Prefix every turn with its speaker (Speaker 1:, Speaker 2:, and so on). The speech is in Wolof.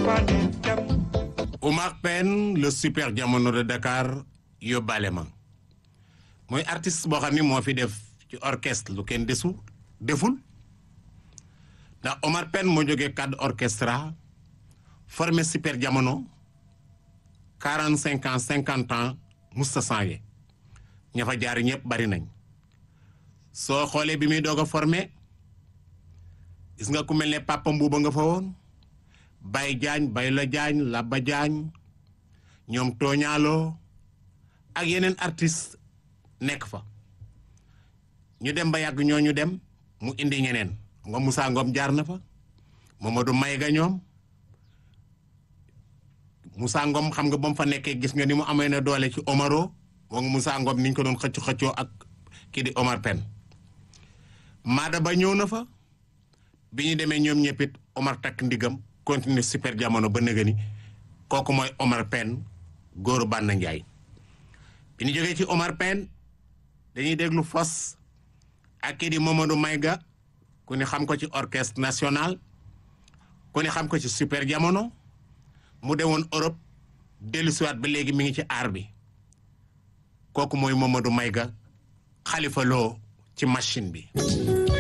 Speaker 1: Oumar Pène le super jamono de Dakar yóbbaale ma mooy artiste boo xam ni moo fi def ci orchestre lu kenn desu deful ndax Oumar Pène moo jógee cadre orchestra formé super jamono quarante cinq ans cinquante ans musta changé ña fa jaar ñëpp bari nañ soo xoolee bi muy doog a formé gis nga ku mel ne Papa Mbuuba nga fa woon Baye Diagne Baye la Diagne Labba Diagne ñoom tooñaaloo ak yeneen artiste nekk fa ñu dem ba yàgg ñoo ñu dem mu indi ñeneen nga Moussa Ngom jaar na fa Mamadou Mayga ñoom Moussa Ngom xam nga ba mu fa nekkee gis nga ni mu amee na doole ci Omaro moo nga Moussa Ngom niñ ko doon xëcc xëccoo ak kii di Omar Pène Maada ba ñëw na fa bi ñu demee ñoom ñëpp it Omar takk ndigam continuer super jamono ba nëgë ni kooku mooy Omar Pène góoru Banna Njaay bi ñu jógee ci Omar Pène dañuy déglu fos ak kii di Mamadou Mayga ku ni xam ko ci orchestre national ku ni xam ko ci super jamono mu demoon Europe dellusiwaat ba léegi mi ngi ci aar bi kooku mooy Mamadou Mayga xalifa loo ci machine bi